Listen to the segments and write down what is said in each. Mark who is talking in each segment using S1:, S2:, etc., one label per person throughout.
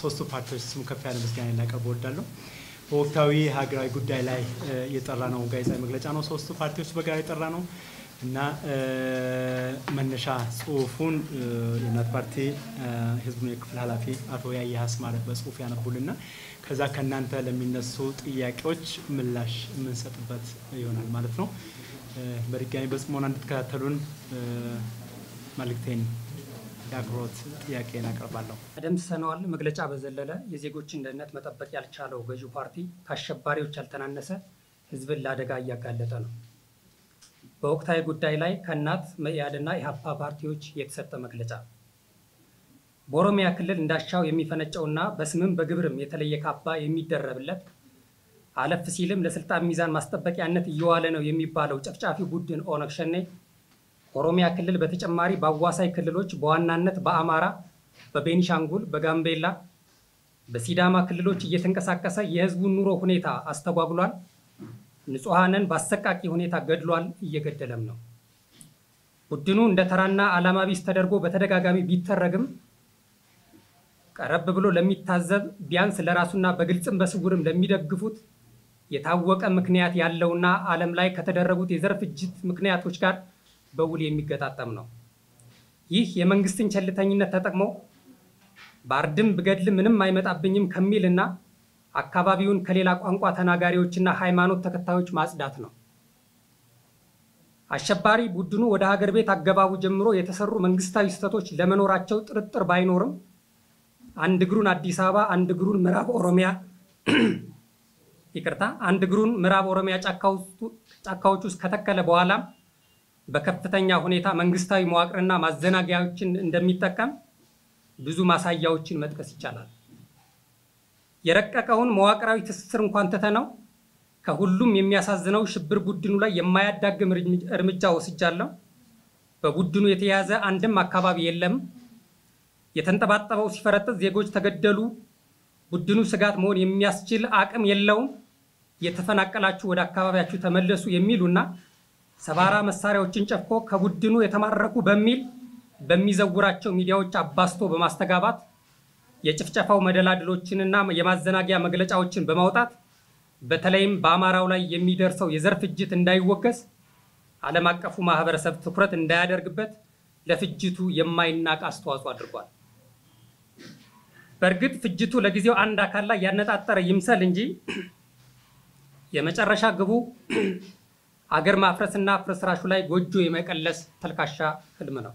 S1: ሶስቱ ፓርቲዎች ስም ከፍ ያለ ምስጋና ላቀርብ እወዳለሁ። በወቅታዊ ሀገራዊ ጉዳይ ላይ የጠራ ነው ጋዜጣዊ መግለጫ ነው። ሶስቱ ፓርቲዎች በጋራ የጠራ ነው እና መነሻ ጽሁፉን የእናት ፓርቲ ህዝቡን የክፍል ኃላፊ አቶ ያየ አስማረ በጽሁፍ ያነቡልና ከዛ ከእናንተ ለሚነሱ ጥያቄዎች ምላሽ የምንሰጥበት ይሆናል ማለት ነው። በድጋሚ በጽሞና እንድትከታተሉን መልእክቴን የአክብሮት ጥያቄን አቀርባለሁ።
S2: ደምስሰነዋል መግለጫ በዘለለ የዜጎችን ደህንነት መጠበቅ ያልቻለው ገዢው ፓርቲ ከአሸባሪዎች ያልተናነሰ ህዝብን ለአደጋ እያጋለጠ ነው። በወቅታዊ ጉዳይ ላይ ከእናት መኢአድና ኢህአፓ ፓርቲዎች የተሰጠ መግለጫ በኦሮሚያ ክልል እንዳሻው የሚፈነጨውና በስምም በግብርም የተለየ ካባ የሚደረብለት አለፍ ሲልም ለስልጣን ሚዛን ማስጠበቂያነት እየዋለ ነው የሚባለው ጨፍጫፊ ቡድን ኦነግ ሸኔ ኦሮሚያ ክልል በተጨማሪ በአዋሳኝ ክልሎች በዋናነት በአማራ፣ በቤኒሻንጉል፣ በጋምቤላ፣ በሲዳማ ክልሎች እየተንቀሳቀሰ የህዝቡን ኑሮ ሁኔታ አስተጓጉሏል። ንጹሐንን በአሰቃቂ ሁኔታ ገድሏል፣ እየገደለም ነው። ቡድኑ እንደ ተራና ዓላማ ቢስ ተደርጎ በተደጋጋሚ ቢተረግም ቀረብ ብሎ ለሚታዘብ ቢያንስ ለራሱና በግልጽም በስውርም ለሚደግፉት የታወቀ ምክንያት ያለውና ዓለም ላይ ከተደረጉት የዘር ፍጅት ምክንያቶች ጋር በውል የሚገጣጠም ነው። ይህ የመንግስትን ቸልተኝነት ተጠቅሞ በአርድም ብገድል ምንም አይመጣብኝም ከሚልና አካባቢውን ከሌላ ቋንቋ ተናጋሪዎችና ሃይማኖት ተከታዮች ማጽዳት ነው። አሸባሪ ቡድኑ ወደ ሀገር ቤት አገባቡ ጀምሮ የተሰሩ መንግስታዊ ስህተቶች ለመኖራቸው ጥርጥር ባይኖርም አንድ እግሩን አዲስ አበባ አንድ እግሩን ምዕራብ ኦሮሚያ ይቅርታ፣ አንድ እግሩን ምዕራብ ኦሮሚያ ጫካዎች ውስጥ ከተከለ በኋላም በከፍተኛ ሁኔታ መንግስታዊ መዋቅርና ማዘናጊያዎችን እንደሚጠቀም ብዙ ማሳያዎችን መጥቀስ ይቻላል። የረቀቀውን መዋቅራዊ ትስስር እንኳን ትተነው ከሁሉም የሚያሳዝነው ሽብር ቡድኑ ላይ የማያዳግም እርምጃ ወስጃለሁ። በቡድኑ የተያዘ አንድም አካባቢ የለም። የተንጠባጠበው ሲፈረጥጥ ዜጎች ተገደሉ። ቡድኑ ስጋት መሆን የሚያስችል አቅም የለውም። የተፈናቀላችሁ ወደ አካባቢያችሁ ተመለሱ የሚሉና ሰባራ መሳሪያዎችን ጨፍቆ ከቡድኑ የተማረኩ በሚል በሚዘውራቸው ሚዲያዎች አባስቶ በማስተጋባት የጭፍጨፋው መደላድሎችንና የማዘናጊያ መግለጫዎችን በማውጣት በተለይም በአማራው ላይ የሚደርሰው የዘር ፍጅት እንዳይወገዝ ዓለም አቀፉ ማህበረሰብ ትኩረት እንዳያደርግበት ለፍጅቱ የማይናቅ አስተዋጽኦ አድርጓል። በእርግጥ ፍጅቱ ለጊዜው አንድ አካል ላይ ያነጣጠረ ይምሰል እንጂ የመጨረሻ ግቡ አገር ማፍረስና ፍርስራሹ ላይ ጎጆ የመቀለስ ተልካሻ ህልም ነው።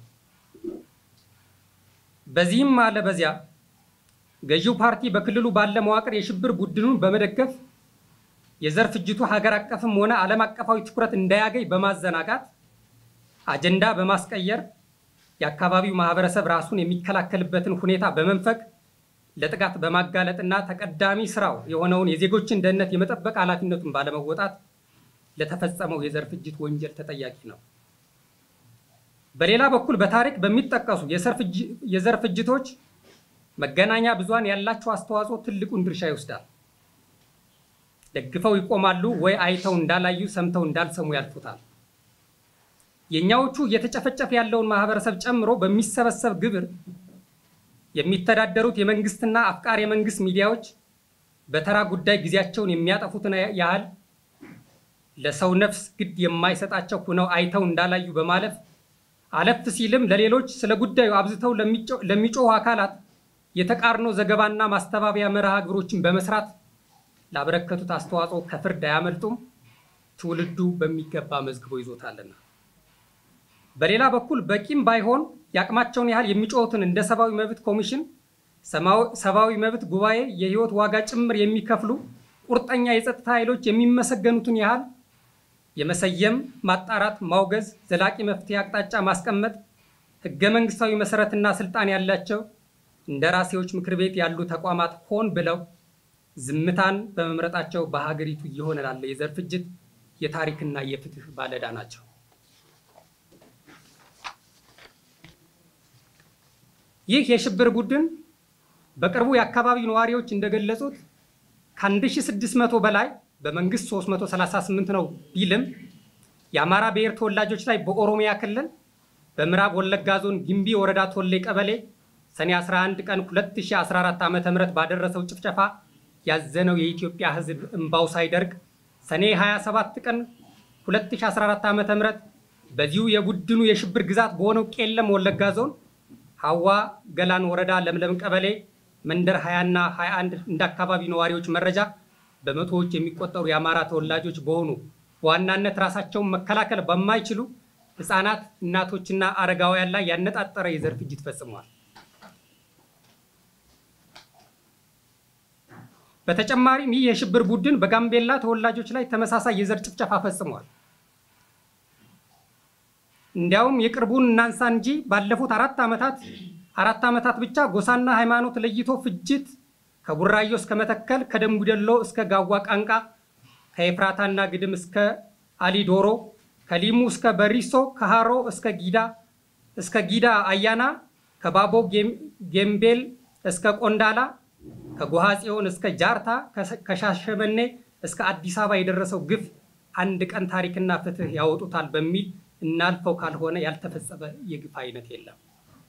S2: በዚህም አለ በዚያ ገዢው ፓርቲ በክልሉ ባለ መዋቅር የሽብር ቡድኑን በመደገፍ የዘር ፍጅቱ ሀገር አቀፍም ሆነ ዓለም አቀፋዊ ትኩረት እንዳያገኝ በማዘናጋት አጀንዳ በማስቀየር የአካባቢው ማህበረሰብ ራሱን የሚከላከልበትን ሁኔታ በመንፈግ ለጥቃት በማጋለጥና ተቀዳሚ ስራው የሆነውን የዜጎችን ደህንነት የመጠበቅ ኃላፊነቱን ባለመወጣት ለተፈጸመው የዘር ፍጅት ወንጀል ተጠያቂ ነው። በሌላ በኩል በታሪክ በሚጠቀሱ የዘር ፍጅቶች መገናኛ ብዙሃን ያላቸው አስተዋጽኦ ትልቁን ድርሻ ይወስዳል። ደግፈው ይቆማሉ ወይ አይተው እንዳላዩ ሰምተው እንዳልሰሙ ያልፉታል። የእኛዎቹ እየተጨፈጨፈ ያለውን ማህበረሰብ ጨምሮ በሚሰበሰብ ግብር የሚተዳደሩት የመንግስትና አፍቃሪ የመንግስት ሚዲያዎች በተራ ጉዳይ ጊዜያቸውን የሚያጠፉትን ያህል ለሰው ነፍስ ግድ የማይሰጣቸው ሁነው አይተው እንዳላዩ በማለፍ አለፍ ሲልም ለሌሎች ስለ ጉዳዩ አብዝተው ለሚጮሁ አካላት የተቃርኖ ዘገባና ማስተባበያ መርሃ ግብሮችን በመስራት ላበረከቱት አስተዋጽኦ ከፍርድ አያመልጡም። ትውልዱ በሚገባ መዝግቦ ይዞታልና። በሌላ በኩል በቂም ባይሆን የአቅማቸውን ያህል የሚጮሁትን እንደ ሰብአዊ መብት ኮሚሽን፣ ሰብአዊ መብት ጉባኤ የህይወት ዋጋ ጭምር የሚከፍሉ ቁርጠኛ የጸጥታ ኃይሎች የሚመሰገኑትን ያህል የመሰየም፣ ማጣራት፣ ማውገዝ፣ ዘላቂ መፍትሄ አቅጣጫ ማስቀመጥ ህገ መንግስታዊ መሰረትና ስልጣን ያላቸው እንደራሴዎች ምክር ቤት ያሉ ተቋማት ሆን ብለው ዝምታን በመምረጣቸው በሀገሪቱ እየሆነ ላለ የዘር ፍጅት የታሪክና የፍትህ ባለዕዳ ናቸው። ይህ የሽብር ቡድን በቅርቡ የአካባቢው ነዋሪዎች እንደገለጹት ከ1600 በላይ በመንግስት 338 ነው ቢልም የአማራ ብሔር ተወላጆች ላይ በኦሮሚያ ክልል በምዕራብ ወለጋ ዞን ግንቢ ወረዳ ቶሌ ቀበሌ ሰኔ 11 ቀን 2014 ዓ ም ባደረሰው ጭፍጨፋ ያዘነው የኢትዮጵያ ሕዝብ እምባው ሳይደርቅ ሰኔ 27 ቀን 2014 ዓ ም በዚሁ የቡድኑ የሽብር ግዛት በሆነው ቄለም ወለጋ ዞን ሀዋ ገላን ወረዳ ለምለም ቀበሌ መንደር 20 እና 21 እንደ አካባቢ ነዋሪዎች መረጃ በመቶዎች የሚቆጠሩ የአማራ ተወላጆች በሆኑ በዋናነት ራሳቸውን መከላከል በማይችሉ ህፃናት፣ እናቶችና አረጋውያን ላይ ያነጣጠረ የዘር ፍጅት ፈጽመዋል። በተጨማሪም ይህ የሽብር ቡድን በጋምቤላ ተወላጆች ላይ ተመሳሳይ የዘር ጭፍጨፋ ፈጽሟል። እንዲያውም የቅርቡን እናንሳ እንጂ ባለፉት አራት ዓመታት አራት ዓመታት ብቻ ጎሳና ሃይማኖት ለይቶ ፍጅት ከቡራዮ እስከ መተከል፣ ከደምቢዶሎ እስከ ጋዋ ቃንቃ፣ ከኤፍራታና ግድም እስከ አሊዶሮ፣ ከሊሙ እስከ በሪሶ፣ ከሃሮ እስከ ጊዳ እስከ ጊዳ አያና፣ ከባቦ ጌምቤል እስከ ቆንዳላ፣ ከጎሃ ጽዮን እስከ ጃርታ፣ ከሻሸመኔ እስከ አዲስ አበባ የደረሰው ግፍ አንድ ቀን ታሪክና ፍትህ ያወጡታል በሚል እናልፈው ካልሆነ ያልተፈጸመ የግፍ አይነት የለም።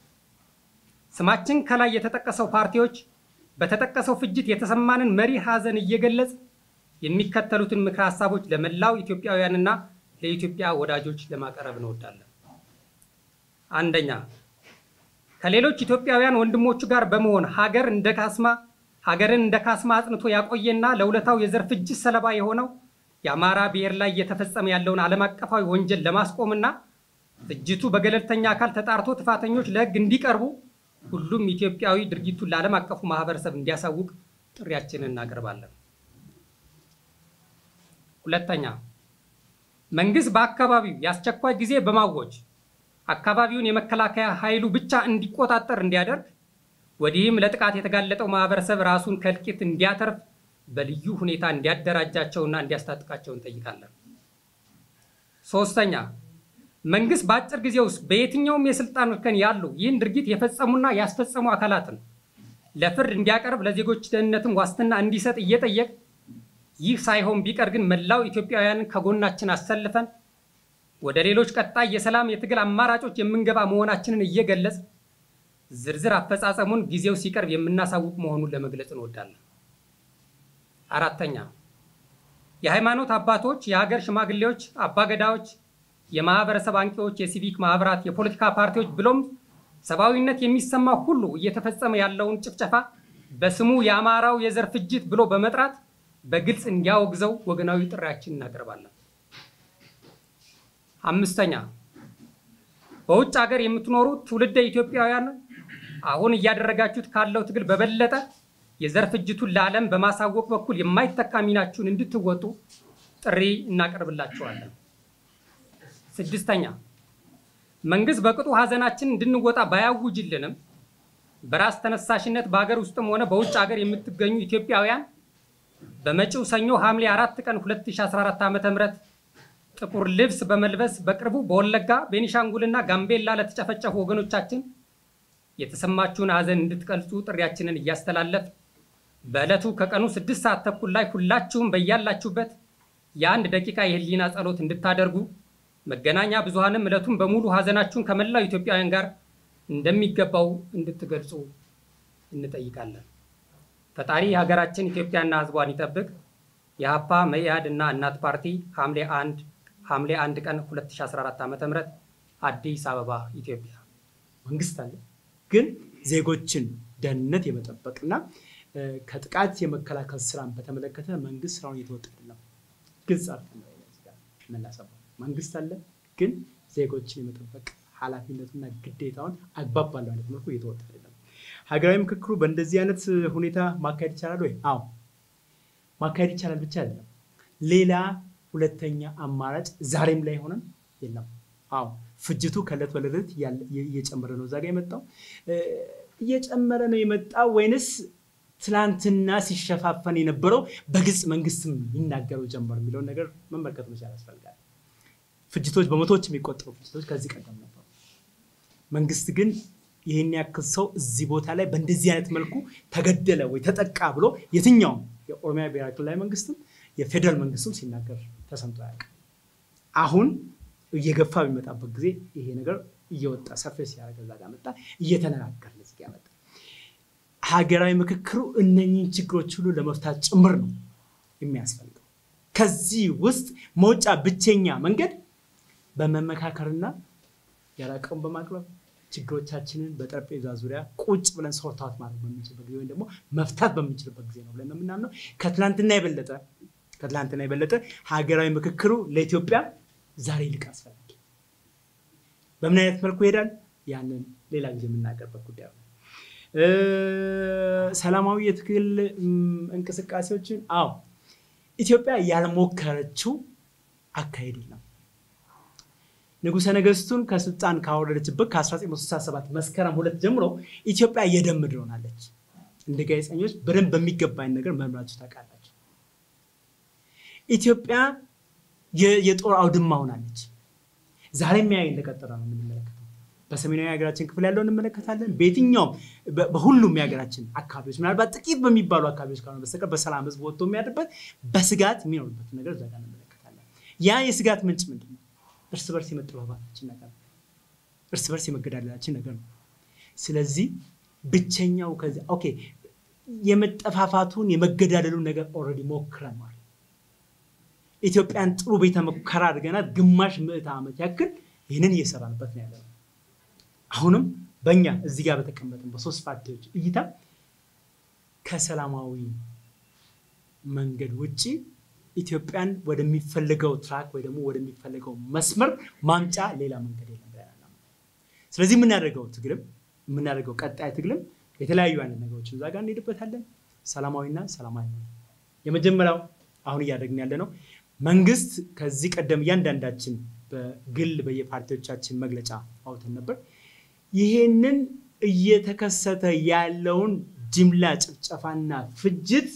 S2: ስማችን ከላይ የተጠቀሰው ፓርቲዎች በተጠቀሰው ፍጅት የተሰማንን መሪ ሐዘን እየገለጽ የሚከተሉትን ምክረ ሀሳቦች ለመላው ኢትዮጵያውያንና ለኢትዮጵያ ወዳጆች ለማቅረብ እንወዳለን። አንደኛ፣ ከሌሎች ኢትዮጵያውያን ወንድሞቹ ጋር በመሆን ሀገር እንደ ካስማ ሀገርን እንደ ካስማ አጽንቶ ያቆየና ለውለታው የዘር ፍጅት ሰለባ የሆነው የአማራ ብሔር ላይ እየተፈጸመ ያለውን ዓለም አቀፋዊ ወንጀል ለማስቆምና ፍጅቱ በገለልተኛ አካል ተጣርቶ ጥፋተኞች ለሕግ እንዲቀርቡ ሁሉም ኢትዮጵያዊ ድርጊቱን ለዓለም አቀፉ ማህበረሰብ እንዲያሳውቅ ጥሪያችንን እናቀርባለን። ሁለተኛ፣ መንግስት በአካባቢው የአስቸኳይ ጊዜ በማወጅ አካባቢውን የመከላከያ ኃይሉ ብቻ እንዲቆጣጠር እንዲያደርግ፣ ወዲህም ለጥቃት የተጋለጠው ማህበረሰብ ራሱን ከእልቂት እንዲያተርፍ በልዩ ሁኔታ እንዲያደራጃቸውና እንዲያስታጥቃቸው እንጠይቃለን። ሶስተኛ መንግስት በአጭር ጊዜ ውስጥ በየትኛውም የስልጣን እርከን ያሉ ይህን ድርጊት የፈጸሙና ያስፈጸሙ አካላትን ለፍርድ እንዲያቀርብ ለዜጎች ደህንነትን ዋስትና እንዲሰጥ እየጠየቅ ይህ ሳይሆን ቢቀር ግን መላው ኢትዮጵያውያንን ከጎናችን አሰልፈን ወደ ሌሎች ቀጣይ የሰላም የትግል አማራጮች የምንገባ መሆናችንን እየገለጽ ዝርዝር አፈጻጸሙን ጊዜው ሲቀርብ የምናሳውቅ መሆኑን ለመግለጽ እንወዳለን። አራተኛ የሃይማኖት አባቶች፣ የሀገር ሽማግሌዎች፣ አባገዳዎች፣ የማህበረሰብ አንቂዎች፣ የሲቪክ ማህበራት፣ የፖለቲካ ፓርቲዎች ብሎም ሰብአዊነት የሚሰማ ሁሉ እየተፈጸመ ያለውን ጭፍጨፋ በስሙ የአማራው የዘር ፍጅት ብሎ በመጥራት በግልጽ እንዲያወግዘው ወገናዊ ጥሪያችን እናቀርባለን። አምስተኛ በውጭ ሀገር የምትኖሩ ትውልደ ኢትዮጵያውያን አሁን እያደረጋችሁት ካለው ትግል በበለጠ የዘር ፍጅቱን ለዓለም በማሳወቅ በኩል የማይተካ ሚናችሁን እንድትወጡ ጥሪ እናቀርብላችኋለን። ስድስተኛ መንግስት በቅጡ ሀዘናችን እንድንወጣ ባያውጅልንም በራስ ተነሳሽነት በሀገር ውስጥም ሆነ በውጭ ሀገር የምትገኙ ኢትዮጵያውያን በመጪው ሰኞ ሐምሌ 4 ቀን 2014 ዓ.ም ጥቁር ልብስ በመልበስ በቅርቡ በወለጋ ቤኒሻንጉልና ጋምቤላ ለተጨፈጨፉ ወገኖቻችን የተሰማችሁን ሀዘን እንድትገልጹ ጥሪያችንን እያስተላለፍ በዕለቱ ከቀኑ ስድስት ሰዓት ተኩል ላይ ሁላችሁም በያላችሁበት የአንድ ደቂቃ የህሊና ጸሎት እንድታደርጉ መገናኛ ብዙሃንም ዕለቱን በሙሉ ሀዘናችሁን ከመላው ኢትዮጵያውያን ጋር እንደሚገባው እንድትገልጹ እንጠይቃለን። ፈጣሪ ሀገራችን ኢትዮጵያና ሕዝቧን ይጠብቅ። የሀፓ መኢአድ እና እናት ፓርቲ ሐምሌ 1 ሐምሌ 1 ቀን 2014 ዓ.ም አዲስ አበባ ኢትዮጵያ።
S1: መንግስት አለ ግን ዜጎችን ደህንነት የመጠበቅና ከጥቃት የመከላከል ስራን በተመለከተ መንግስት ስራውን እየተወጣ አይደለም። ግልጽ መላሰባ መንግስት አለ ግን ዜጎችን የመጠበቅ ኃላፊነቱና ግዴታውን አግባብ ባለው አይነት መልኩ እየተወጣ አይደለም። ሀገራዊ ምክክሩ በእንደዚህ አይነት ሁኔታ ማካሄድ ይቻላል ወይ? አዎ ማካሄድ ይቻላል ብቻ አይደለም። ሌላ ሁለተኛ አማራጭ ዛሬም ላይ ሆነን የለም። አዎ ፍጅቱ ከእለት ወደ ዕለት እየጨመረ ነው። እዛ ጋ የመጣው እየጨመረ ነው የመጣው ወይንስ ትላንትና ሲሸፋፈን የነበረው በግልጽ መንግስትም ይናገረው ጀመር የሚለውን ነገር መመልከት መቻል ያስፈልጋል። ፍጅቶች በመቶዎች የሚቆጠሩ ፍጅቶች ከዚህ ቀደም ነበሩ። መንግስት ግን ይህን ያክል ሰው እዚህ ቦታ ላይ በእንደዚህ አይነት መልኩ ተገደለ ወይ ተጠቃ ብሎ የትኛውም የኦሮሚያ ብሔራዊ ክልላዊ መንግስትም የፌዴራል መንግስትም ሲናገር ተሰምቶ አያውቅም። አሁን እየገፋ በሚመጣበት ጊዜ ይሄ ነገር እየወጣ ሰርፌስ ሲያደርግ እዛ ጋር መጣ፣ እየተነጋገርን እዚህ ጋር መጣ። ሀገራዊ ምክክሩ እነኚህን ችግሮች ሁሉ ለመፍታት ጭምር ነው የሚያስፈልገው። ከዚህ ውስጥ መውጫ ብቸኛ መንገድ በመመካከርና ያላቀውን በማቅረብ ችግሮቻችንን በጠረጴዛ ዙሪያ ቁጭ ብለን ሶርታት ማድረግ በምንችልበት ጊዜ ወይም ደግሞ መፍታት በምንችልበት ጊዜ ነው ብለን ነው የምናምነው። ከትላንትና የበለጠ ከትላንትና የበለጠ ሀገራዊ ምክክሩ ለኢትዮጵያ ዛሬ ይልቅ አስፈላጊ በምን አይነት መልኩ ይሄዳል? ያንን ሌላ ጊዜ የምናገርበት ጉዳይ ነው። ሰላማዊ የትግል እንቅስቃሴዎችን አዎ ኢትዮጵያ ያልሞከረችው አካሄድ የለም። ንጉሠ ነገሥቱን ከስልጣን ካወረደችበት ከ1967 መስከረም ሁለት ጀምሮ ኢትዮጵያ የደም ምድር ሆናለች። እንደ ጋዜጠኞች በደንብ በሚገባኝ ነገር መምራችሁ ታውቃላችሁ። ኢትዮጵያ የጦር አውድማ ሆናለች። ዛሬም ያ እንደቀጠለ ነው የምንመለከተው። በሰሜናዊ የሀገራችን ክፍል ያለው እንመለከታለን። በየትኛውም በሁሉም የሀገራችን አካባቢዎች ምናልባት ጥቂት በሚባሉ አካባቢዎች ካልሆነ በስተቀር በሰላም ህዝብ ወጥቶ የሚያድርበት በስጋት የሚኖርበት ነገር እዛ ጋር እንመለከታለን። ያ የስጋት ምንጭ ምንድን ነው? እርስ በርስ የመጠባባታችን ነገር ነው። እርስ በርስ የመገዳደላችን ነገር ነው። ስለዚህ ብቸኛው ከዚያ ኦኬ የመጠፋፋቱን የመገዳደሉን ነገር ኦልሬዲ ሞክረናል። ኢትዮጵያን ጥሩ ቤተ ሙከራ አድርገናል። ግማሽ ምዕተ ዓመት ያክል ይህንን እየሰራንበት ነው ያለነው። አሁንም በእኛ እዚህ ጋር በተቀመጥን በሶስት ፓርቲዎች እይታ ከሰላማዊ መንገድ ውጭ ኢትዮጵያን ወደሚፈልገው ትራክ ወይ ደግሞ ወደሚፈልገው መስመር ማምጫ ሌላ መንገድ የለም ብለናል። ስለዚህ የምናደርገው ትግልም የምናደርገው ቀጣይ ትግልም የተለያዩ አይነት ነገሮችን እዛ ጋር እንሄድበታለን። ሰላማዊና ሰላማዊ ነው። የመጀመሪያው አሁን እያደረግን ያለ ነው። መንግስት ከዚህ ቀደም እያንዳንዳችን በግል በየፓርቲዎቻችን መግለጫ አውጥተን ነበር። ይሄንን እየተከሰተ ያለውን ጅምላ ጭፍጨፋና ፍጅት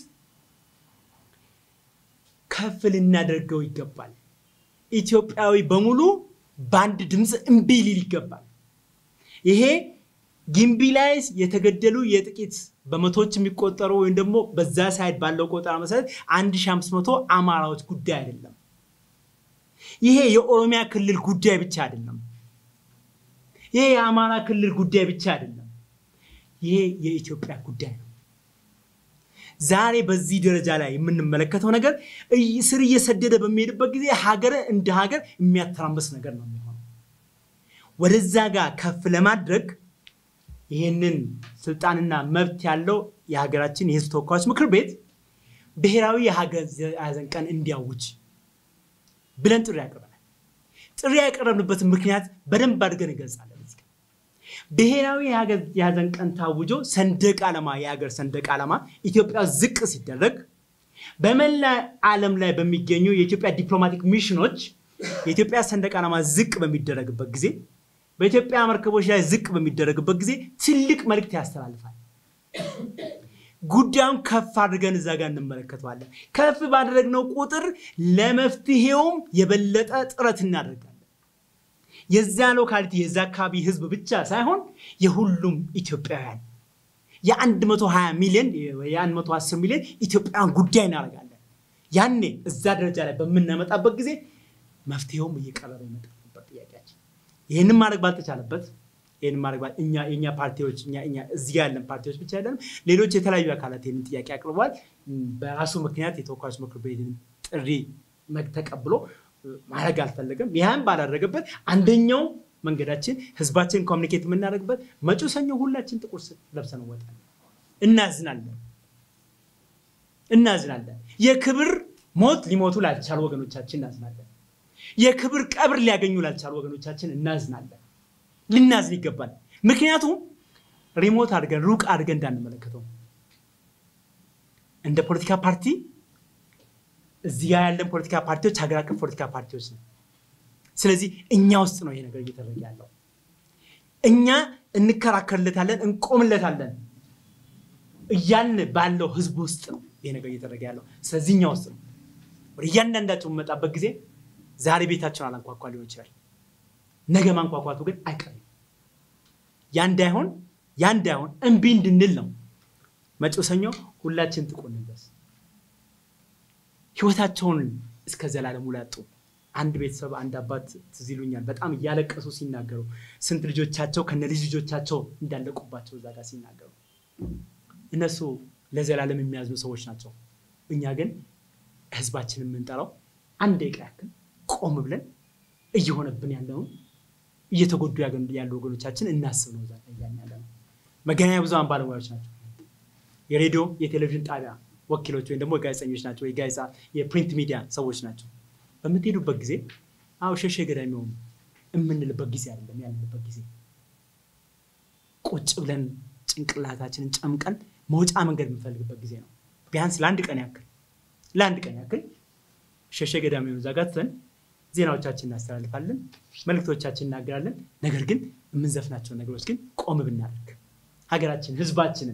S1: ከፍ ልናደርገው ይገባል። ኢትዮጵያዊ በሙሉ በአንድ ድምፅ እምቢ ሊል ይገባል። ይሄ ግንቢ ላይ የተገደሉ የጥቂት በመቶዎች የሚቆጠሩ ወይም ደግሞ በዛ ሳይድ ባለው ቆጠራ መሰረት 1500 አማራዎች ጉዳይ አይደለም። ይሄ የኦሮሚያ ክልል ጉዳይ ብቻ አይደለም። ይሄ የአማራ ክልል ጉዳይ ብቻ አይደለም። ይሄ የኢትዮጵያ ጉዳይ ነው። ዛሬ በዚህ ደረጃ ላይ የምንመለከተው ነገር ስር እየሰደደ በሚሄድበት ጊዜ ሀገር እንደ ሀገር የሚያተራምስ ነገር ነው የሚሆነው። ወደዛ ጋር ከፍ ለማድረግ ይህንን ስልጣንና መብት ያለው የሀገራችን የሕዝብ ተወካዮች ምክር ቤት ብሔራዊ የሀዘን ቀን እንዲያውጅ ብለን ጥሪ ያቀርበናል። ጥሪ ያቀረብንበትን ምክንያት በደንብ አድርገን እንገልጻለን። ብሔራዊ የሀዘን ቀን ታውጆ ሰንደቅ ዓላማ የሀገር ሰንደቅ ዓላማ ኢትዮጵያ ዝቅ ሲደረግ በመላ ዓለም ላይ በሚገኙ የኢትዮጵያ ዲፕሎማቲክ ሚሽኖች የኢትዮጵያ ሰንደቅ ዓላማ ዝቅ በሚደረግበት ጊዜ በኢትዮጵያ መርከቦች ላይ ዝቅ በሚደረግበት ጊዜ ትልቅ መልእክት ያስተላልፋል። ጉዳዩን ከፍ አድርገን እዛ ጋር እንመለከተዋለን። ከፍ ባደረግነው ቁጥር ለመፍትሄውም የበለጠ ጥረት እናደርጋለን። የዛ ሎካሊቲ የዛ አካባቢ ህዝብ ብቻ ሳይሆን የሁሉም ኢትዮጵያውያን የ120 ሚሊዮን የ110 ሚሊዮን ኢትዮጵያውያን ጉዳይ እናደርጋለን። ያኔ እዛ ደረጃ ላይ በምናመጣበት ጊዜ መፍትሄውም እየቀረበ የመጣበት ጥያቄያችን ይህንን ማድረግ ባልተቻለበት ይህን ማድረግ እኛ የእኛ ፓርቲዎች እኛ እኛ እዚህ ያለን ፓርቲዎች ብቻ አይደለም፣ ሌሎች የተለያዩ አካላት ይህንን ጥያቄ አቅርቧል። በራሱ ምክንያት የተወካዮች ምክር ቤትን ጥሪ ተቀብሎ ማድረግ አልፈለገም። ይህም ባላደረገበት አንደኛው መንገዳችን ህዝባችን ኮሚኒኬት የምናደርግበት መጪው ሰኞ ሁላችን ጥቁር ለብሰን እንወጣለን። እናዝናለን እናዝናለን። የክብር ሞት ሊሞቱ ላልቻሉ ወገኖቻችን እናዝናለን። የክብር ቀብር ሊያገኙ ላልቻሉ ወገኖቻችን እናዝናለን። ልናዝን ይገባል። ምክንያቱም ሪሞት አድርገን ሩቅ አድርገን እንዳንመለከተው እንደ ፖለቲካ ፓርቲ እዚህ ጋር ያለን ፖለቲካ ፓርቲዎች ሀገር አቀፍ ፖለቲካ ፓርቲዎች ነው። ስለዚህ እኛ ውስጥ ነው ይሄ ነገር እየተደረገ ያለው። እኛ እንከራከርለታለን፣ እንቆምለታለን እያልን ባለው ህዝብ ውስጥ ነው ይሄ ነገር እየተደረገ ያለው። ስለዚህ እኛ ውስጥ ነው። ወደ እያንዳንዳቸው የምመጣበት ጊዜ ዛሬ ቤታቸውን አላንኳኳ ሊሆን ይችላል። ነገ ማንኳኳቱ ግን አይቀርም። ያ እንዳይሆን ያ እንዳይሆን እምቢ እንድንል ነው። መጪው ሰኞ ሁላችን ጥቁር እንልበስ። ህይወታቸውን እስከ ዘላለሙ ላጡ አንድ ቤተሰብ አንድ አባት ትዝ ይሉኛል። በጣም እያለቀሱ ሲናገሩ ስንት ልጆቻቸው ከነ ልጅ ልጆቻቸው እንዳለቁባቸው እዛ ጋር ሲናገሩ እነሱ ለዘላለም የሚያዝኑ ሰዎች ናቸው። እኛ ግን ህዝባችንን የምንጠራው አንድ ደቂቃ ያክል ቆም ብለን እየሆነብን ያለውን እየተጎዱ ያሉ ወገኖቻችን እናስብ ነው። እዛ እያልን ያለ ነው። መገናኛ ብዙሃን ባለሙያዎች ናቸው። የሬዲዮ የቴሌቪዥን ጣቢያ ወኪሎች ወይም ደግሞ ጋዜጠኞች ናቸው። የጋዜጣ የፕሪንት ሚዲያ ሰዎች ናቸው። በምትሄዱበት ጊዜ አዎ ሸሼ ገዳሚ የሚሆኑ የምንልበት ጊዜ አይደለም ያለንበት ጊዜ ቁጭ ብለን ጭንቅላታችንን ጨምቀን መውጫ መንገድ የምንፈልግበት ጊዜ ነው። ቢያንስ ለአንድ ቀን ያክል ለአንድ ቀን ያክል ሸሼ ገዳሚ የሆኑ ዛጋትተን ዜናዎቻችን እናስተላልፋለን፣ መልእክቶቻችን እናገራለን። ነገር ግን የምንዘፍናቸውን ነገሮች ግን ቆም ብናደርግ ሀገራችን ህዝባችንን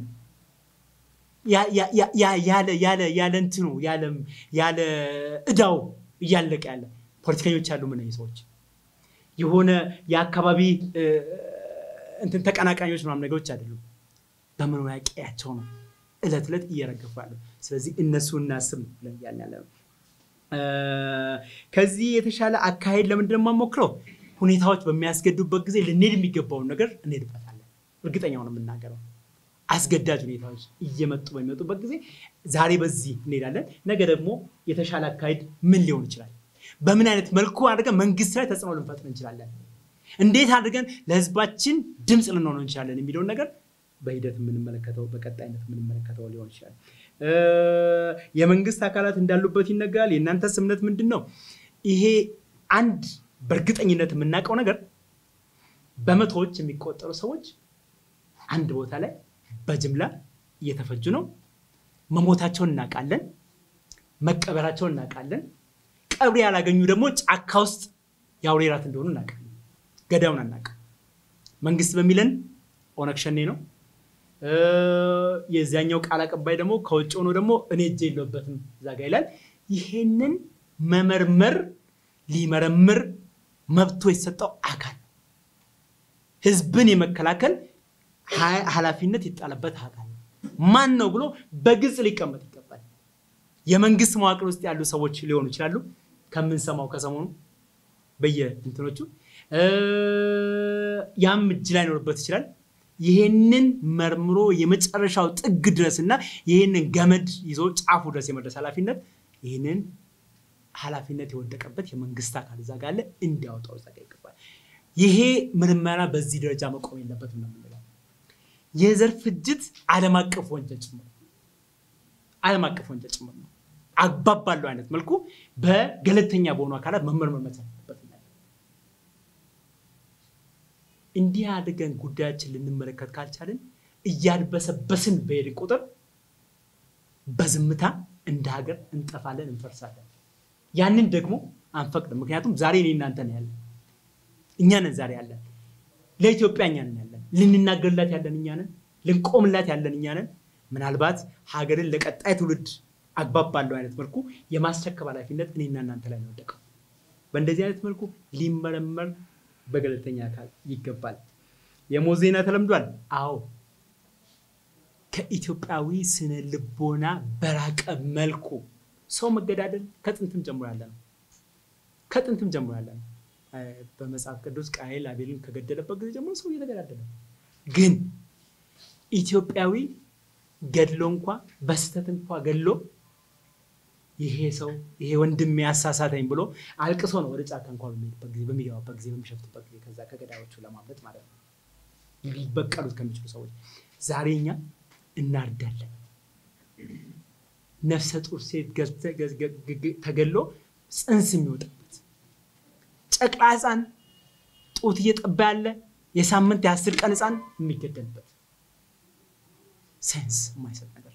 S1: ያለ እንትኑ ያለ እዳው እያለቀ ያለ ፖለቲከኞች ያሉ ምን ሰዎች የሆነ የአካባቢ እንትን ተቀናቃኞች ምናምን ነገሮች አይደሉም። በመኖሪያ ቀያቸው ነው እለት እለት እየረገፉ ያለው። ስለዚህ እነሱ እናስብ ብለን እያልን ያለ ነው። ከዚህ የተሻለ አካሄድ ለምንድን ነው የማሞክረው? ሁኔታዎች በሚያስገዱበት ጊዜ ልንሄድ የሚገባውን ነገር እንሄድበታለን። እርግጠኛው ነው የምናገረው። አስገዳጅ ሁኔታዎች እየመጡ በሚመጡበት ጊዜ ዛሬ በዚህ እንሄዳለን፣ ነገ ደግሞ የተሻለ አካሄድ ምን ሊሆን ይችላል፣ በምን አይነት መልኩ አድርገን መንግስት ላይ ተጽዕኖ ልንፈጥር እንችላለን፣ እንዴት አድርገን ለህዝባችን ድምፅ ልንሆን እንችላለን የሚለውን ነገር በሂደት የምንመለከተው በቀጣይነት የምንመለከተው ሊሆን ይችላል። የመንግስት አካላት እንዳሉበት ይነገራል። የእናንተስ እምነት ምንድን ነው? ይሄ አንድ በእርግጠኝነት የምናውቀው ነገር በመቶዎች የሚቆጠሩ ሰዎች አንድ ቦታ ላይ በጅምላ እየተፈጁ ነው። መሞታቸውን እናውቃለን። መቀበራቸውን እናውቃለን። ቀብር ያላገኙ ደግሞ ጫካ ውስጥ የአውሬ ራት እንደሆኑ እናውቃለን። ገዳዩን አናውቅም። መንግስት በሚለን ኦነግ ሸኔ ነው። የዚያኛው ቃል አቀባይ ደግሞ ከውጭ ሆኖ ደግሞ እኔ እጄ የለበትም እዛ ጋ ይላል። ይሄንን መመርመር ሊመረምር መብቶ የተሰጠው አካል ህዝብን የመከላከል ኃላፊነት ይጣለበት አካል ማን ነው ብሎ በግልጽ ሊቀመጥ ይገባል። የመንግስት መዋቅር ውስጥ ያሉ ሰዎች ሊሆኑ ይችላሉ። ከምንሰማው ከሰሞኑ በየእንትኖቹ ያም እጅ ላይኖርበት ይችላል። ይሄንን መርምሮ የመጨረሻው ጥግ ድረስ እና ይህንን ገመድ ይዞ ጫፉ ድረስ የመድረስ ኃላፊነት ይህንን ኃላፊነት የወደቀበት የመንግስት አካል እዛ ጋር አለ እንዲያወጣው እዛ ጋር ይገባል። ይሄ ምርመራ በዚህ ደረጃ መቆም የለበትም ነው የምንለው። የዘር ፍጅት ዓለም አቀፍ ወንጀል ጭምር ዓለም አቀፍ ወንጀል ጭምር ነው። አግባብ ባለው አይነት መልኩ በገለልተኛ በሆኑ አካላት መመርመር መቻል አለበት። እንዲህ አድርገን ጉዳያችን ልንመለከት ካልቻልን እያድበሰበስን በሄድን ቁጥር በዝምታ እንደ ሀገር እንጠፋለን፣ እንፈርሳለን። ያንን ደግሞ አንፈቅድም። ምክንያቱም ዛሬ እኔ እናንተ ነው ያለን፣ እኛ ነን ዛሬ ያለን፣ ለኢትዮጵያ እኛ ነን ያለን፣ ልንናገርላት ያለን እኛ ነን፣ ልንቆምላት ያለን እኛ ነን። ምናልባት ሀገርን ለቀጣይ ትውልድ አግባብ ባለው አይነት መልኩ የማስረከብ ኃላፊነት እኔና እናንተ ላይ ነው የወደቀው። በእንደዚህ አይነት መልኩ ሊመረመር በገለልተኛ አካል ይገባል። የሞት ዜና ተለምዷል። አዎ ከኢትዮጵያዊ ስነ ልቦና በራቀ መልኩ ሰው መገዳደል ከጥንትም ጀምሮ ያለ ነው። ከጥንትም ጀምሮ ያለ ነው። በመጽሐፍ ቅዱስ ቃየል አቤልን ከገደለበት ጊዜ ጀምሮ ሰው እየተገዳደለ ነው። ግን ኢትዮጵያዊ ገድሎ እንኳ በስተት እንኳ ገድሎ ይሄ ሰው ይሄ ወንድም ያሳሳተኝ ብሎ አልቅሶ ነው ወደ ጫካ እንኳ በሚሄድበት ጊዜ በሚገባበት ጊዜ በሚሸፍትበት ጊዜ ከዛ ከገዳዮቹ ለማምለጥ ማለት ነው ሊበቀሉት ከሚችሉ ሰዎች ዛሬ እኛ እናርዳለን። ነፍሰ ጡር ሴት ተገሎ ፅንስ የሚወጣበት ጨቅላ ሕፃን ጡት እየጠባ ያለ የሳምንት የአስር ቀን ሕፃን የሚገደልበት ሴንስ የማይሰጥ ነገር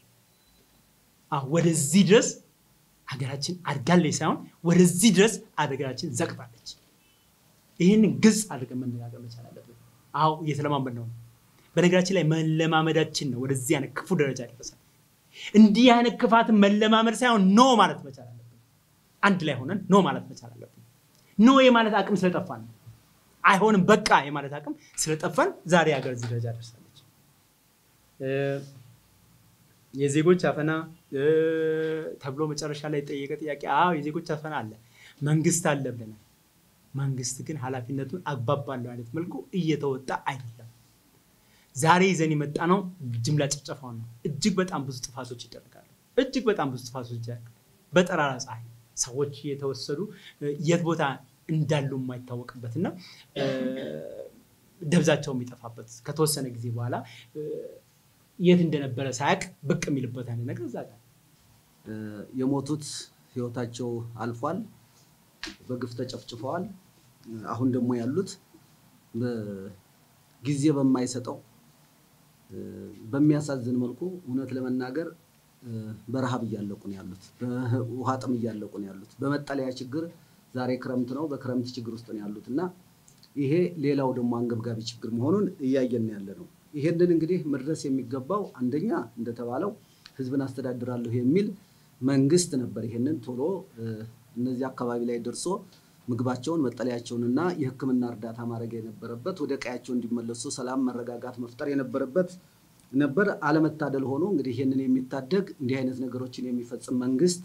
S1: ወደዚህ ድረስ ሀገራችን አድጋለች ሳይሆን ወደዚህ ድረስ ሀገራችን ዘቅጣለች። ይህንን ግልጽ አድርገን መነጋገር መቻል አለብን። አዎ እየተለማመድ ነው። በነገራችን ላይ መለማመዳችን ነው ወደዚህ አይነት ክፉ ደረጃ ደረሰ። እንዲህ አይነት ክፋትን መለማመድ ሳይሆን ኖ ማለት መቻል አለብን። አንድ ላይ ሆነን ኖ ማለት መቻል አለብን። ኖ የማለት አቅም ስለጠፋን ነው። አይሆንም በቃ የማለት አቅም ስለጠፋን ዛሬ ሀገር እዚህ ደረጃ ደርሳለች። የዜጎች አፈና ተብሎ መጨረሻ ላይ የጠየቀ ጥያቄ፣ አዎ የዜጎች አፈና አለ፣ መንግስት አለ ብለናል። መንግስት ግን ኃላፊነቱን አግባብ ባለው አይነት መልኩ እየተወጣ አይደለም። ዛሬ ይዘን የመጣ ነው ጅምላ ጭፍጨፋውን ነው። እጅግ በጣም ብዙ ጥፋቶች ይደረጋሉ። እጅግ በጣም ብዙ ጥፋቶች ይደረጋሉ። በጠራራ ፀሐይ ሰዎች እየተወሰዱ የት ቦታ እንዳሉ የማይታወቅበት እና ደብዛቸው የሚጠፋበት ከተወሰነ ጊዜ በኋላ የት እንደነበረ ሳያውቅ ብቅ የሚልበት አይነት ነገር እዛ ጋር
S3: የሞቱት ህይወታቸው አልፏል። በግፍ ተጨፍጭፈዋል። አሁን ደግሞ ያሉት ጊዜ በማይሰጠው በሚያሳዝን መልኩ እውነት ለመናገር በረሃብ እያለቁ ነው ያሉት። በውሃ ጥም እያለቁ ነው ያሉት። በመጠለያ ችግር ዛሬ ክረምት ነው፣ በክረምት ችግር ውስጥ ነው ያሉት እና ይሄ ሌላው ደግሞ አንገብጋቢ ችግር መሆኑን እያየን ያለ ነው። ይሄንን እንግዲህ መድረስ የሚገባው አንደኛ እንደተባለው ህዝብን አስተዳድራለሁ የሚል መንግስት ነበር። ይሄንን ቶሎ እነዚህ አካባቢ ላይ ደርሶ ምግባቸውን መጠለያቸውንና የሕክምና እርዳታ ማድረግ የነበረበት ወደ ቀያቸው እንዲመለሱ ሰላም፣ መረጋጋት መፍጠር የነበረበት ነበር። አለመታደል ሆኖ እንግዲህ ይህንን የሚታደግ እንዲህ አይነት ነገሮችን የሚፈጽም መንግስት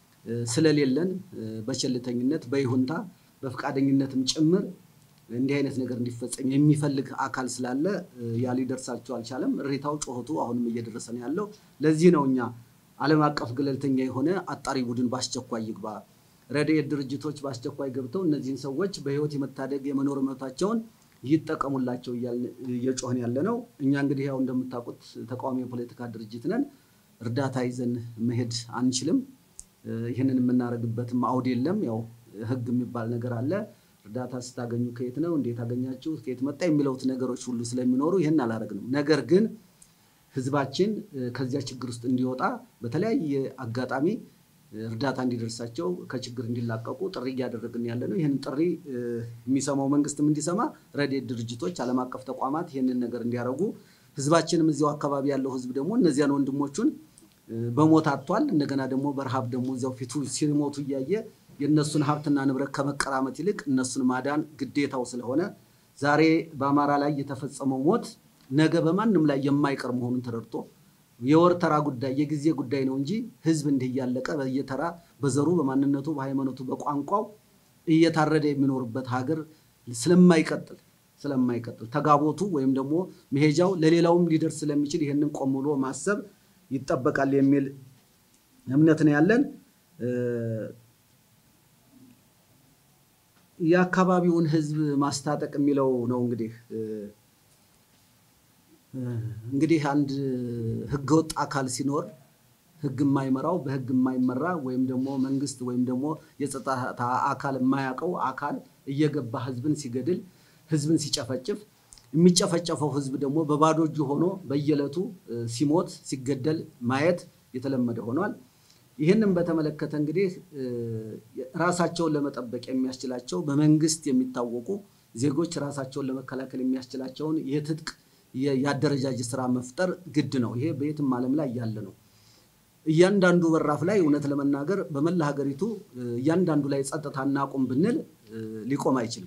S3: ስለሌለን በቸልተኝነት በይሁንታ በፈቃደኝነትም ጭምር እንዲህ አይነት ነገር እንዲፈጸም የሚፈልግ አካል ስላለ ያ ሊደርሳቸው አልቻለም። እሬታው፣ ጩኸቱ አሁንም እየደረሰ ነው ያለው። ለዚህ ነው እኛ ዓለም አቀፍ ገለልተኛ የሆነ አጣሪ ቡድን በአስቸኳይ ይግባ፣ ረድኤት ድርጅቶች በአስቸኳይ ገብተው እነዚህን ሰዎች በህይወት የመታደግ የመኖር መብታቸውን ይጠቀሙላቸው እየጮህን ያለ ነው። እኛ እንግዲህ ያው እንደምታውቁት ተቃዋሚ የፖለቲካ ድርጅት ነን። እርዳታ ይዘን መሄድ አንችልም። ይህንን የምናደርግበትም አውድ የለም። ያው ህግ የሚባል ነገር አለ። እርዳታ ስታገኙ ከየት ነው እንዴት አገኛችሁ ከየት መጣ የሚለውት ነገሮች ሁሉ ስለሚኖሩ ይህን አላደረግንም። ነገር ግን ህዝባችን ከዚያ ችግር ውስጥ እንዲወጣ በተለያየ አጋጣሚ እርዳታ እንዲደርሳቸው ከችግር እንዲላቀቁ ጥሪ እያደረግን ያለ ነው። ይህንን ጥሪ የሚሰማው መንግስትም እንዲሰማ፣ ረድኤት ድርጅቶች፣ ዓለም አቀፍ ተቋማት ይህንን ነገር እንዲያደርጉ፣ ህዝባችንም እዚያው አካባቢ ያለው ህዝብ ደግሞ እነዚያን ወንድሞቹን በሞት አጥቷል። እንደገና ደግሞ በረሃብ ደግሞ እዚያው ፊቱ ሲሞቱ እያየ የእነሱን ሀብትና ንብረት ከመቀራመት ይልቅ እነሱን ማዳን ግዴታው ስለሆነ ዛሬ በአማራ ላይ የተፈጸመው ሞት ነገ በማንም ላይ የማይቀር መሆኑን ተረድቶ የወር ተራ ጉዳይ የጊዜ ጉዳይ ነው እንጂ ህዝብ እንዲህ እያለቀ በየተራ በዘሩ፣ በማንነቱ፣ በሃይማኖቱ፣ በቋንቋው እየታረደ የሚኖርበት ሀገር ስለማይቀጥል ስለማይቀጥል ተጋቦቱ ወይም ደግሞ መሄጃው ለሌላውም ሊደርስ ስለሚችል ይህንን ቆም ብሎ ማሰብ ይጠበቃል የሚል እምነት ነው ያለን። የአካባቢውን ህዝብ ማስታጠቅ የሚለው ነው እንግዲህ እንግዲህ አንድ ህገወጥ አካል ሲኖር ህግ የማይመራው በህግ የማይመራ ወይም ደግሞ መንግስት ወይም ደግሞ የጸጥታ አካል የማያውቀው አካል እየገባ ህዝብን ሲገድል ህዝብን ሲጨፈጭፍ የሚጨፈጨፈው ህዝብ ደግሞ በባዶ እጁ ሆኖ በየዕለቱ ሲሞት ሲገደል ማየት የተለመደ ሆኗል። ይህንን በተመለከተ እንግዲህ ራሳቸውን ለመጠበቅ የሚያስችላቸው በመንግስት የሚታወቁ ዜጎች ራሳቸውን ለመከላከል የሚያስችላቸውን የትጥቅ የአደረጃጀት ስራ መፍጠር ግድ ነው። ይሄ በየትም ዓለም ላይ ያለ ነው። እያንዳንዱ በራፍ ላይ እውነት ለመናገር በመላ ሀገሪቱ እያንዳንዱ ላይ ጸጥታ እናቁም ብንል ሊቆም አይችልም።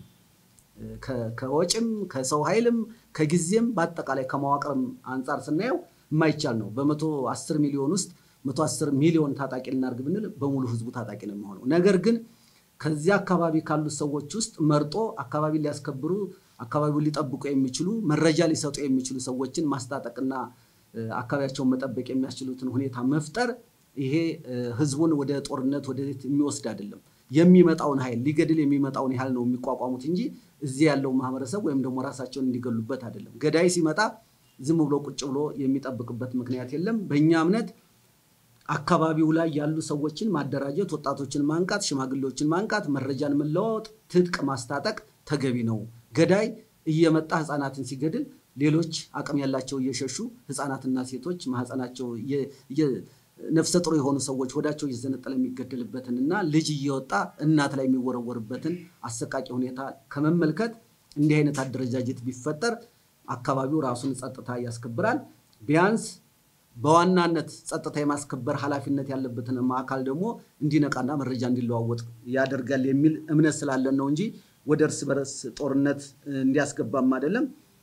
S3: ከወጭም ከሰው ኃይልም ከጊዜም በአጠቃላይ ከመዋቅርም አንጻር ስናየው የማይቻል ነው። በመቶ አስር ሚሊዮን ውስጥ መቶ አስር ሚሊዮን ታጣቂ ልናርግ ብንል በሙሉ ህዝቡ ታጣቂ ነው የሚሆነው። ነገር ግን ከዚያ አካባቢ ካሉት ሰዎች ውስጥ መርጦ አካባቢ ሊያስከብሩ አካባቢውን ሊጠብቁ የሚችሉ መረጃ ሊሰጡ የሚችሉ ሰዎችን ማስታጠቅና አካባቢያቸውን መጠበቅ የሚያስችሉትን ሁኔታ መፍጠር ይሄ ህዝቡን ወደ ጦርነት ወደ የሚወስድ አይደለም። የሚመጣውን ኃይል ሊገድል የሚመጣውን ያህል ነው የሚቋቋሙት እንጂ እዚህ ያለው ማህበረሰብ ወይም ደግሞ ራሳቸውን እንዲገሉበት አይደለም። ገዳይ ሲመጣ ዝም ብሎ ቁጭ ብሎ የሚጠብቅበት ምክንያት የለም። በእኛ እምነት አካባቢው ላይ ያሉ ሰዎችን ማደራጀት፣ ወጣቶችን ማንቃት፣ ሽማግሌዎችን ማንቃት፣ መረጃን መለዋወጥ፣ ትጥቅ ማስታጠቅ ተገቢ ነው። ገዳይ እየመጣ ህፃናትን ሲገድል ሌሎች አቅም ያላቸው እየሸሹ ህፃናትና ሴቶች ማህፀናቸው ነፍሰ ጥሩ የሆኑ ሰዎች ወዳቸው እየዘነጠለ የሚገደልበትን እና ልጅ እየወጣ እናት ላይ የሚወረወርበትን አሰቃቂ ሁኔታ ከመመልከት እንዲህ አይነት አደረጃጀት ቢፈጠር አካባቢው ራሱን ጸጥታ ያስከብራል። ቢያንስ በዋናነት ጸጥታ የማስከበር ኃላፊነት ያለበትን አካል ደግሞ እንዲነቃና መረጃ እንዲለዋወጥ ያደርጋል የሚል እምነት ስላለን ነው እንጂ ወደ እርስ በርስ ጦርነት እንዲያስገባም አይደለም።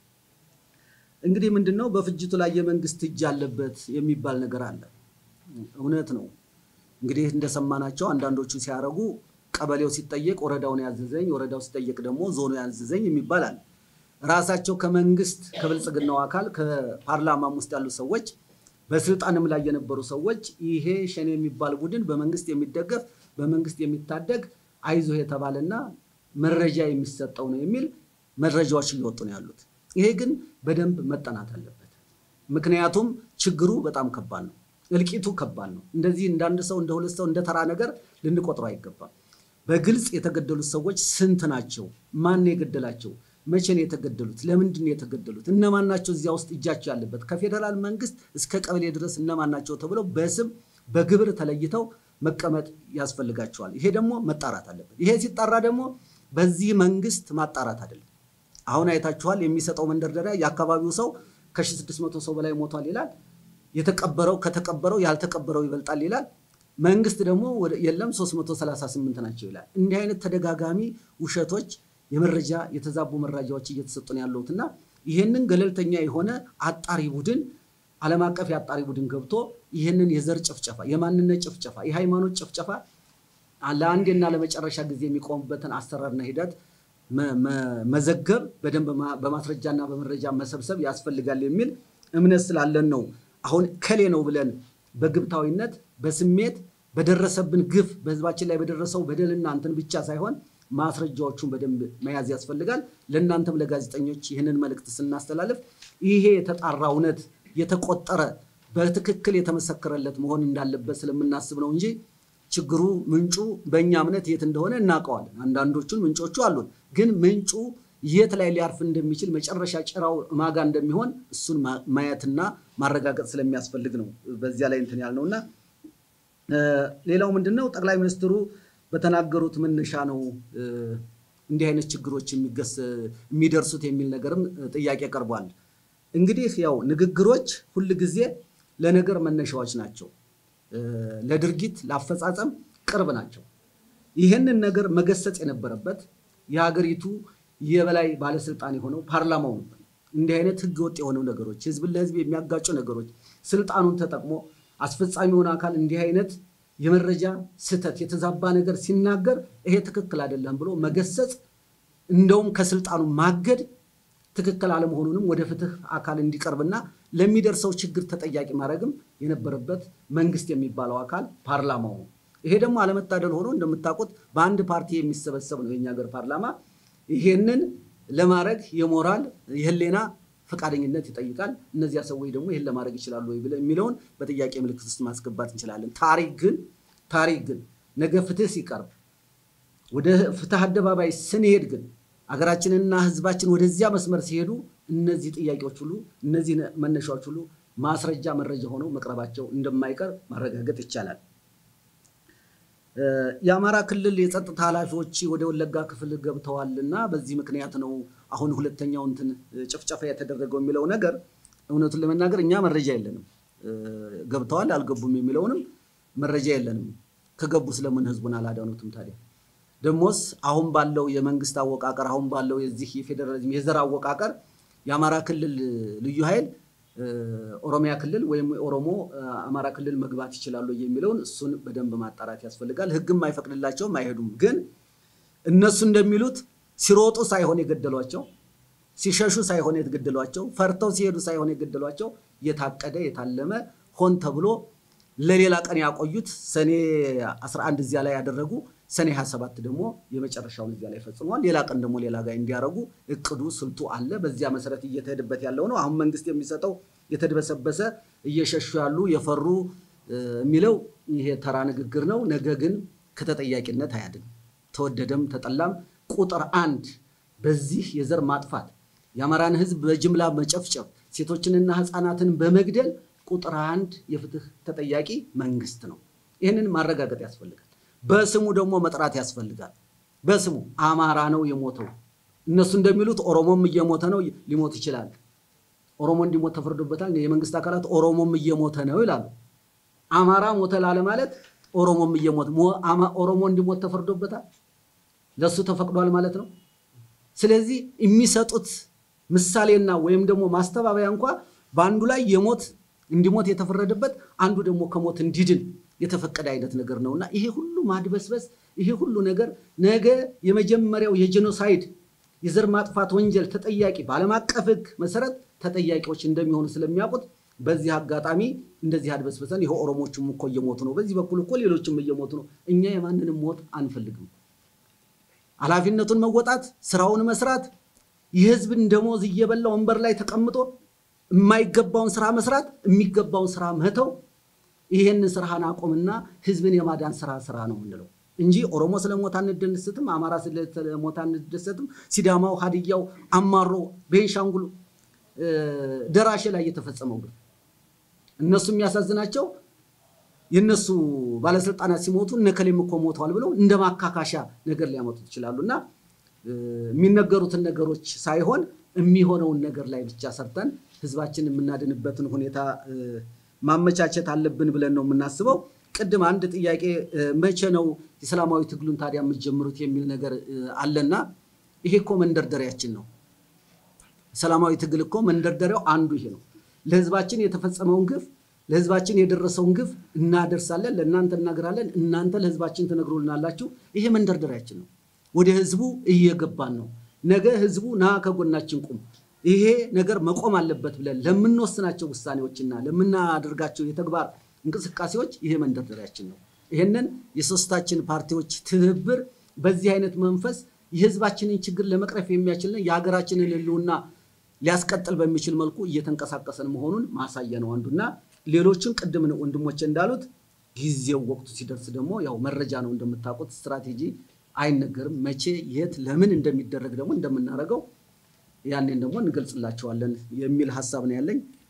S3: እንግዲህ ምንድን ነው በፍጅቱ ላይ የመንግስት እጅ አለበት የሚባል ነገር አለ። እውነት ነው። እንግዲህ እንደሰማናቸው አንዳንዶቹ ሲያረጉ ቀበሌው ሲጠየቅ ወረዳውን ያዘዘኝ፣ ወረዳው ሲጠየቅ ደግሞ ዞኑ ያዘዘኝ የሚባል አለ። ራሳቸው ከመንግስት ከብልጽግናው አካል ከፓርላማም ውስጥ ያሉ ሰዎች በስልጣንም ላይ የነበሩ ሰዎች ይሄ ሸኔ የሚባል ቡድን በመንግስት የሚደገፍ በመንግስት የሚታደግ አይዞህ የተባለና መረጃ የሚሰጠው ነው የሚል መረጃዎች እየወጡ ነው ያሉት። ይሄ ግን በደንብ መጠናት አለበት። ምክንያቱም ችግሩ በጣም ከባድ ነው። እልቂቱ ከባድ ነው። እንደዚህ እንዳንድ ሰው እንደ ሁለት ሰው እንደ ተራ ነገር ልንቆጥረው አይገባም። በግልጽ የተገደሉት ሰዎች ስንት ናቸው? ማን ነው የገደላቸው? መቼ ነው የተገደሉት? ለምንድን ነው የተገደሉት? እነማን ናቸው እዚያ ውስጥ እጃቸው ያለበት? ከፌዴራል መንግስት እስከ ቀበሌ ድረስ እነማን ናቸው ተብለው በስም በግብር ተለይተው መቀመጥ ያስፈልጋቸዋል። ይሄ ደግሞ መጣራት አለበት። ይሄ ሲጣራ ደግሞ በዚህ መንግስት ማጣራት አይደለም። አሁን አይታችኋል። የሚሰጠው መንደርደሪያ የአካባቢው ሰው ከ1600 ሰው በላይ ሞቷል ይላል። የተቀበረው ከተቀበረው ያልተቀበረው ይበልጣል ይላል። መንግስት ደግሞ የለም 338 ናቸው ይላል። እንዲህ አይነት ተደጋጋሚ ውሸቶች፣ የመረጃ የተዛቡ መረጃዎች እየተሰጡ ነው ያለሁት እና ይህንን ገለልተኛ የሆነ አጣሪ ቡድን ዓለም አቀፍ የአጣሪ ቡድን ገብቶ ይህንን የዘር ጭፍጨፋ፣ የማንነት ጭፍጨፋ፣ የሃይማኖት ጭፍጨፋ ለአንዴና ለመጨረሻ ጊዜ የሚቆሙበትን አሰራርና ሂደት መዘገብ በደንብ በማስረጃና በመረጃ መሰብሰብ ያስፈልጋል የሚል እምነት ስላለን ነው። አሁን ከሌ ነው ብለን በግብታዊነት በስሜት በደረሰብን ግፍ በህዝባችን ላይ በደረሰው በደልና እንትን ብቻ ሳይሆን ማስረጃዎቹን በደንብ መያዝ ያስፈልጋል። ለእናንተም ለጋዜጠኞች ይህንን መልእክት ስናስተላልፍ ይሄ የተጣራ እውነት የተቆጠረ በትክክል የተመሰከረለት መሆን እንዳለበት ስለምናስብ ነው እንጂ ችግሩ ምንጩ በእኛ እምነት የት እንደሆነ እናውቀዋለን። አንዳንዶቹን ምንጮቹ አሉን፣ ግን ምንጩ የት ላይ ሊያርፍ እንደሚችል መጨረሻ ጭራው ማጋ እንደሚሆን እሱን ማየትና ማረጋገጥ ስለሚያስፈልግ ነው በዚያ ላይ እንትን ያልነው እና ሌላው ምንድን ነው ጠቅላይ ሚኒስትሩ በተናገሩት መነሻ ነው እንዲህ አይነት ችግሮች የሚደርሱት የሚል ነገርም ጥያቄ ቀርቧል። እንግዲህ ያው ንግግሮች ሁል ጊዜ ለነገር መነሻዎች ናቸው። ለድርጊት ለአፈጻጸም ቅርብ ናቸው። ይህንን ነገር መገሰጽ የነበረበት የሀገሪቱ የበላይ ባለስልጣን የሆነው ፓርላማው ነበር። እንዲህ አይነት ህገ ወጥ የሆኑ ነገሮች፣ ህዝብን ለህዝብ የሚያጋጩ ነገሮች ስልጣኑን ተጠቅሞ አስፈጻሚውን አካል እንዲህ አይነት የመረጃ ስህተት የተዛባ ነገር ሲናገር ይሄ ትክክል አይደለም ብሎ መገሰጽ፣ እንደውም ከስልጣኑ ማገድ ትክክል አለመሆኑንም ወደ ፍትህ አካል እንዲቀርብና ለሚደርሰው ችግር ተጠያቂ ማድረግም የነበረበት መንግስት የሚባለው አካል ፓርላማው ነው። ይሄ ደግሞ አለመታደል ሆኖ እንደምታውቁት በአንድ ፓርቲ የሚሰበሰብ ነው የኛ ሀገር ፓርላማ። ይሄንን ለማድረግ የሞራል የህሌና ፈቃደኝነት ይጠይቃል። እነዚያ ሰዎች ደግሞ ይህን ለማድረግ ይችላሉ ወይ ብለን የሚለውን በጥያቄ ምልክት ውስጥ ማስገባት እንችላለን። ታሪክ ግን ታሪክ ግን ነገ ፍትህ ሲቀርብ ወደ ፍትህ አደባባይ ስንሄድ ግን አገራችንና ህዝባችን ወደዚያ መስመር ሲሄዱ እነዚህ ጥያቄዎች ሁሉ እነዚህ መነሻዎች ሁሉ ማስረጃ መረጃ ሆነው መቅረባቸው እንደማይቀር ማረጋገጥ ይቻላል። የአማራ ክልል የጸጥታ ኃላፊዎች ወደ ወለጋ ክፍል ገብተዋል እና በዚህ ምክንያት ነው አሁን ሁለተኛው እንትን ጭፍጨፋ የተደረገው የሚለው ነገር እውነቱን ለመናገር እኛ መረጃ የለንም። ገብተዋል አልገቡም የሚለውንም መረጃ የለንም። ከገቡ ስለምን ህዝቡን አላዳኑትም ታዲያ? ደሞስ አሁን ባለው የመንግስት አወቃቀር አሁን ባለው የዚህ የፌዴራሊዝም የዘር አወቃቀር የአማራ ክልል ልዩ ኃይል ኦሮሚያ ክልል ወይም ኦሮሞ አማራ ክልል መግባት ይችላሉ የሚለውን እሱን በደንብ ማጣራት ያስፈልጋል። ህግም አይፈቅድላቸውም፣ አይሄዱም። ግን እነሱ እንደሚሉት ሲሮጡ ሳይሆን የገደሏቸው፣ ሲሸሹ ሳይሆን የገደሏቸው፣ ፈርተው ሲሄዱ ሳይሆን የገደሏቸው የታቀደ የታለመ ሆን ተብሎ ለሌላ ቀን ያቆዩት ሰኔ 11 እዚያ ላይ ያደረጉ ሰኔ 27 ደግሞ የመጨረሻውን እዚያ ላይ ፈጽመዋል። ሌላ ቀን ደግሞ ሌላ ጋር እንዲያደርጉ እቅዱ ስልቱ አለ። በዚያ መሰረት እየተሄድበት ያለው ነው። አሁን መንግስት የሚሰጠው የተድበሰበሰ እየሸሹ ያሉ የፈሩ የሚለው ይሄ ተራ ንግግር ነው። ነገ ግን ከተጠያቂነት አያድን። ተወደደም ተጠላም ቁጥር አንድ በዚህ የዘር ማጥፋት የአማራን ህዝብ በጅምላ መጨፍጨፍ ሴቶችንና ህፃናትን በመግደል ቁጥር አንድ የፍትህ ተጠያቂ መንግስት ነው። ይህንን ማረጋገጥ ያስፈልጋል። በስሙ ደግሞ መጥራት ያስፈልጋል። በስሙ አማራ ነው የሞተው። እነሱ እንደሚሉት ኦሮሞም እየሞተ ነው፣ ሊሞት ይችላል። ኦሮሞ እንዲሞት ተፈርዶበታል። የመንግስት አካላት ኦሮሞም እየሞተ ነው ይላሉ። አማራ ሞተ ላለ ማለት ኦሮሞም እየሞተ ኦሮሞ እንዲሞት ተፈርዶበታል፣ ለሱ ተፈቅዷል ማለት ነው። ስለዚህ የሚሰጡት ምሳሌና ወይም ደግሞ ማስተባበያ እንኳ በአንዱ ላይ የሞት እንዲሞት የተፈረደበት አንዱ ደግሞ ከሞት እንዲድን የተፈቀደ አይነት ነገር ነው እና ይሄ ሁሉ ማድበስበስ ይሄ ሁሉ ነገር ነገ የመጀመሪያው የጄኖሳይድ የዘር ማጥፋት ወንጀል ተጠያቂ በዓለም አቀፍ ሕግ መሰረት ተጠያቂዎች እንደሚሆኑ ስለሚያውቁት በዚህ አጋጣሚ እንደዚህ አድበስበሰን ይኸው ኦሮሞቹም እኮ እየሞቱ ነው፣ በዚህ በኩል እኮ ሌሎችም እየሞቱ ነው። እኛ የማንንም ሞት አንፈልግም። ኃላፊነቱን መወጣት፣ ስራውን መስራት፣ የህዝብን ደሞዝ እየበላ ወንበር ላይ ተቀምጦ የማይገባውን ስራ መስራት፣ የሚገባውን ስራ መተው፣ ይሄንን ስራህን አቆምና ህዝብን የማዳን ስራ ስራ ነው የምንለው እንጂ ኦሮሞ ስለሞት አንደሰትም፣ አማራ ስለሞት አንደሰትም፣ ሲዳማው፣ ሀዲያው፣ አማሮ፣ ቤንሻንጉል ደራሼ ላይ የተፈጸመው ግን እነሱ የሚያሳዝናቸው የእነሱ ባለስልጣናት ሲሞቱ እነከሌም እኮ ሞተዋል ብለው እንደ ማካካሻ ነገር ሊያመጡት ይችላሉ። እና የሚነገሩትን ነገሮች ሳይሆን የሚሆነውን ነገር ላይ ብቻ ሰርተን ህዝባችን የምናድንበትን ሁኔታ ማመቻቸት አለብን ብለን ነው የምናስበው። ቅድም አንድ ጥያቄ መቼ ነው የሰላማዊ ትግሉን ታዲያ የምትጀምሩት የሚል ነገር አለና ይሄ እኮ መንደርደሪያችን ነው። ሰላማዊ ትግል እኮ መንደርደሪያው አንዱ ይሄ ነው። ለህዝባችን የተፈጸመውን ግፍ ለህዝባችን የደረሰውን ግፍ እናደርሳለን፣ ለእናንተ እናገራለን፣ እናንተ ለህዝባችን ትነግሩልናላችሁ። ይሄ መንደርደሪያችን ነው። ወደ ህዝቡ እየገባን ነው። ነገ ህዝቡ ና ከጎናችን ቁም፣ ይሄ ነገር መቆም አለበት ብለን ለምንወስናቸው ውሳኔዎችና ለምናደርጋቸው የተግባር እንቅስቃሴዎች ይሄ መንደርደሪያችን ነው። ይህንን የሶስታችን ፓርቲዎች ትብብር በዚህ አይነት መንፈስ የህዝባችንን ችግር ለመቅረፍ የሚያችልን የሀገራችንን ህልውና ሊያስቀጥል በሚችል መልኩ እየተንቀሳቀሰን መሆኑን ማሳያ ነው አንዱና ሌሎችን ቅድም ወንድሞቼ እንዳሉት ጊዜው ወቅቱ ሲደርስ ደግሞ ያው መረጃ ነው እንደምታውቁት፣ ስትራቴጂ አይነገርም። መቼ፣ የት፣ ለምን እንደሚደረግ ደግሞ እንደምናደርገው ያኔን ደግሞ እንገልጽላቸዋለን የሚል ሀሳብ ነው ያለኝ።